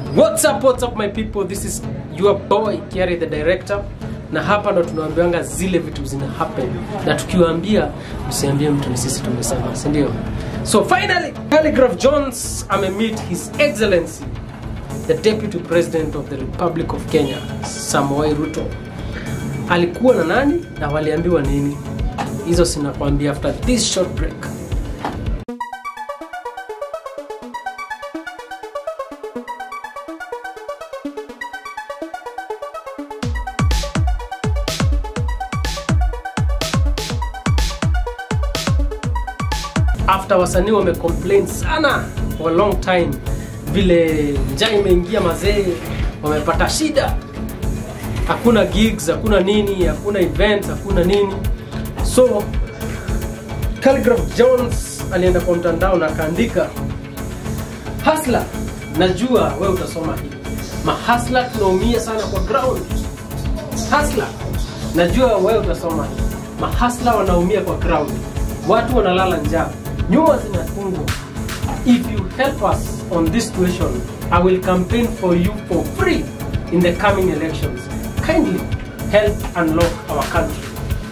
What's up, what's up my people? This is your boy Kiari the director na hapa ndo tunaambianga zile vitu zina happen na tukiwaambia msiambie mtu ni sisi tumesema si ndio so finally Calligraph Jones amemeet his excellency the deputy president of the republic of Kenya Samoei Ruto alikuwa na nani na waliambiwa nini hizo sinakwambia after this short break after wasanii wamecomplain sana for a long time vile njaa imeingia mazee wamepata shida hakuna gigs hakuna nini hakuna events hakuna nini so Calligraph Jones alienda kwa mtandao na akaandika hasla najua we utasoma hii mahasla tunaumia sana kwa ground hasla najua wewe utasoma hii mahasla wanaumia kwa ground watu wanalala njaa nyumba zinafungwa if you help us on this situation i will campaign for you for free in the coming elections kindly help unlock our country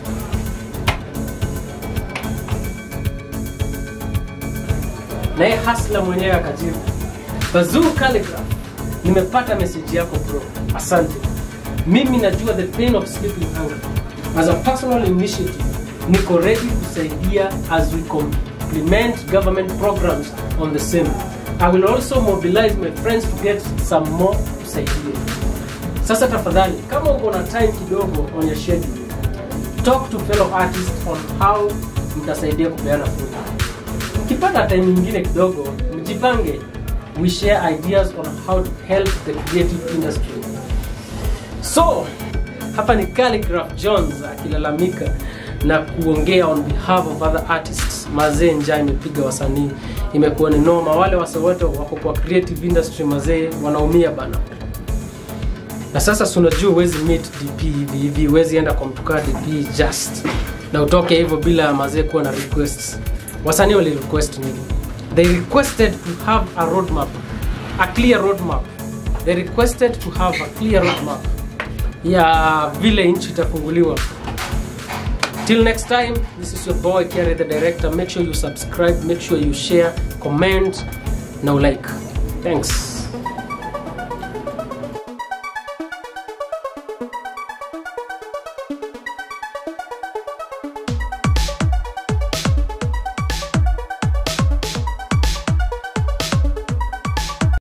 naye hasla mwenyewe akajibu bazuu Calligraph nimepata meseji yako bro asante mimi najua the pain of sleeping hunger as a personal initiative niko ready kusaidia as we complement government programs on the same i will also mobilize my friends to get some more kusaidia sasa tafadhali kama uko na time kidogo on your schedule talk to fellow artists on how mtasaidia kupeana food ukipata time nyingine kidogo mjipange we share ideas on how to help the creative industry so hapa ni Calligraph Jones akilalamika na kuongea on behalf of other artists mazee njaa imepiga wasanii imekuwa ni noma wale wase wote wako kwa creative industry mazee wanaumia bana na sasa si unajua huwezi meet dp hivi hivi huwezi enda kwa mtukaa dp just na utoke hivyo bila mazee kuwa na requests wasanii wali request nini they requested to have a roadmap a clear roadmap they requested to have a clear roadmap ya vile nchi itafunguliwa till next time this is your boy Kiari the director make sure you subscribe make sure you share comment na ulike thanks